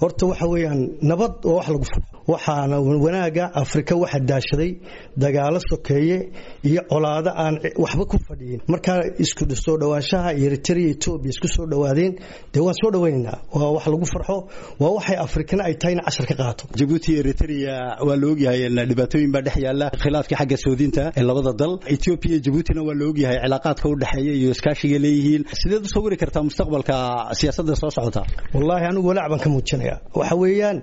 horta waxa weeyaan nabad oo wax lagu farxo waxaana wanaaga afrika waxa daashaday dagaalo sokeeye iyo colaado aan waxba ku fadhiyin markaa isku soo dhawaanshaha eritrea etoobiya isku soo dhawaadeen dee waan soo dhawaynaynaa waa wax lagu farxo waa waxay afrikana ay tahay in cashar ka qaato jabuuti eritrea waa la ogyahay dhibaatooyin baa dhex yaala khilaafkii xagga soodinta ee labada dal etoobiya jabuutina waa la ogyahay cilaaqaadka u dhexeeya iyo iskaashiga leeyihiin sideed u sawiri kartaa mustaqbalka siyaasadda soo socota wallaahi anigu walaac baan ka muujinaya waxa weeyaan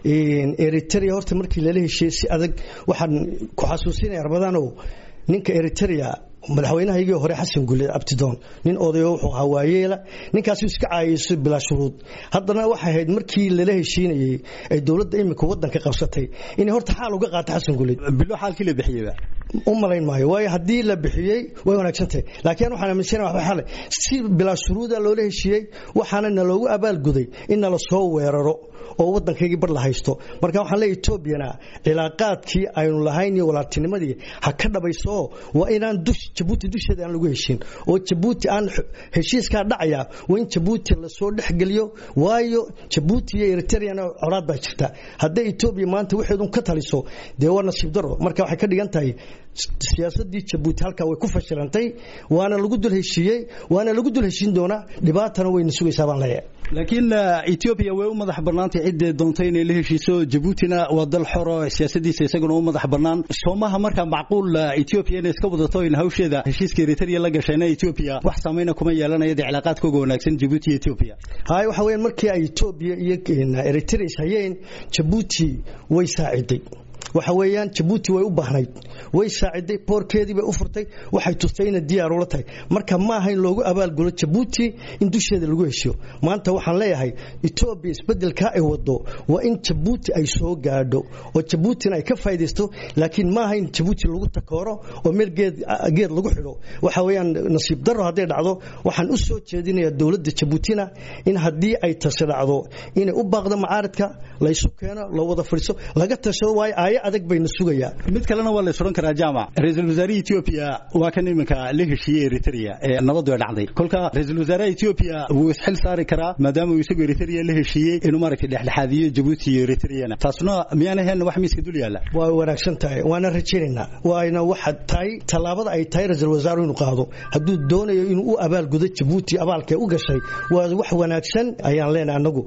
eritrea horta markii lala heshiiyey si adag waxaan ku xasuusinaya armadanow ninka eritrea madaxweynahaygii hore xasan gulle abtidoon nin odayo wuxuu ahaa waayeela ninkaasuu iska caayayso bilaa shuruud haddana waxay ahayd markii lala heshiinayey ay dowladda imika waddanka qabsatay inay horta xaal uga qaato xasan gulle bilo xaalkii la bixiyeyba u malayn maayo waayo haddii la bixiyey way wanaagsantahay laakiin waxaan aaminsanahay waxba xale si bilaa shuruuda loola heshiiyey waxaana naloogu abaalguday in nala soo weeraro oo waddankaygii bar la haysto marka waxaan leeyahay etoobiyana cilaaqaadkii aynu lahayn iyo walaaltinimadii ha ka dhabayso waa inaan dush jabuuti dusheeda aan lagu heshin oo jabuuti aan heshiiskaa dhacaya waa in jabuuti lasoo dhexgeliyo waayo jabuuti iyo eritreana colaad baa jirta hadday etoobiya maanta waxeedun ka taliso dee waa nasiib daro marka waxay ka dhigan tahay siyaasadii jabuuti halkaa way ku fashilantay waana lagu dul heshiiyey waana lagu dul heshiin doonaa dhibaatana wayna sugaysaa baan leeyahay laakiin etoobiya way u madax bannaantay ciddee doontay inay la heshiiso jabuutina waa dal xoro siyaasadiisa isaguna u madax bannaan soomaha markaa macquul etoobiya inay iska wadato in hawsheeda heshiiska eritrea la gashayna etoobiya wax saamayna kuma yeelanaya dee cilaaqaadkooga wanaagsan jabuuti iyo etoobiya hay waxa weeyaan markii ay etoobiya iyo eritrea is hayeen jabuuti way saaciday waxa weeyaan jabuuti way u baahnayd way saaciday boorkeedii bay u furtay waxay tustay inay diyaar ula tahay marka ma aha in loogu abaalgulo jabuuti in dusheeda lagu heshiyo maanta waxaan leeyahay etoobiya isbedelkaa ay wado waa in jabuuti ay soo gaadho oo jabuutina ay ka faaidaysto laakiin ma aha in jabuuti lagu takooro oo meel geed geed lagu xidho waxa weeyaan nasiib daro hadday dhacdo waxaan u soo jeedinayaa dowladda jabuutina in haddii ay tasi dhacdo inay u baaqdo macaaridka laysu keeno loo wada fadhiiso laga tashado waayo aayo adag bayna sugayaa mid kalena waa la suran karaa jaamac ra-iisul wasaaraha etoobiya waa kan iminka la heshiiyey eritrea ee nabadu ay dhacday kolka ra-iisul wasaaraha etoobiya wuu isxil saari karaa maadaama uu isagu eritrea la heshiiyey inuu maaragtay dhexdhexaadiyo jabuuti iyo eritreana taasuna miyaan ahayn wax miiska dul yaalla waa wanaagsan tahay waana rajaynaynaa waana waxa tahay tallaabada ay tahay ra-iisul wasaaru inuu qaado hadduu doonayo inuu u abaalgudo jabuuti abaalkee u gashay waa wax wanaagsan ayaan leenahay anagu